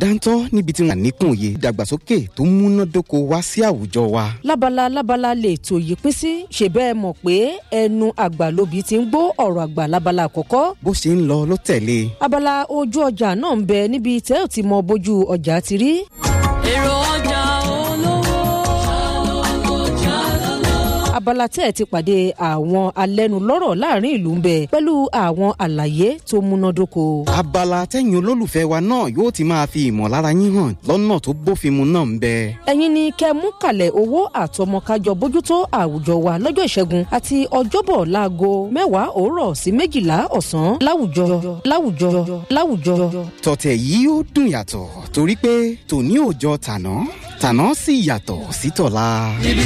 dáńtọ́ níbi tí wọ́n níkùn òye ìdàgbàsókè tó múnádóko wá sí àwùjọ wa. lábala lábala lè tò yí pín sí ṣe bẹ́ẹ̀ mọ̀ pé ẹnu àgbà lóbi ti ń gbó ọ̀rọ̀ àgbà lábala àkọ́kọ́. bó ṣe ń lọ ló tẹ̀lé. abala ojú ọjà náà ń bẹ níbi tẹ́ ò ti mọ bójú ọjà ti rí. èrò ọjà olówó. abala tẹ́ ẹ̀ ti pàdé àwọn alẹ́nulọ́rọ̀ láàrin ìlú ń bẹ pẹ̀lú àwọn àlàyé tó múnádóko. abala tẹ́yìn olólùfẹ́ wa náà yóò ti máa fi ìmọ̀lára yín hàn lọ́nà tó bófin mu náà ń bẹ. ẹ̀yin ni kẹ́ mú kalẹ̀ owó àtọmọkájọ bójútó àwùjọ wa lọ́jọ́ ìṣẹ́gun àti ọjọ́bọ̀ láago mẹ́wàá òórọ̀ sí méjìlá ọ̀sán láwùjọ láwùjọ láwùjọ. tọ̀tẹ̀ yìí ó dùn yàtọ̀ torí pé tòní ò jọ tàná tàná sì yàtọ̀ sí tọ̀la.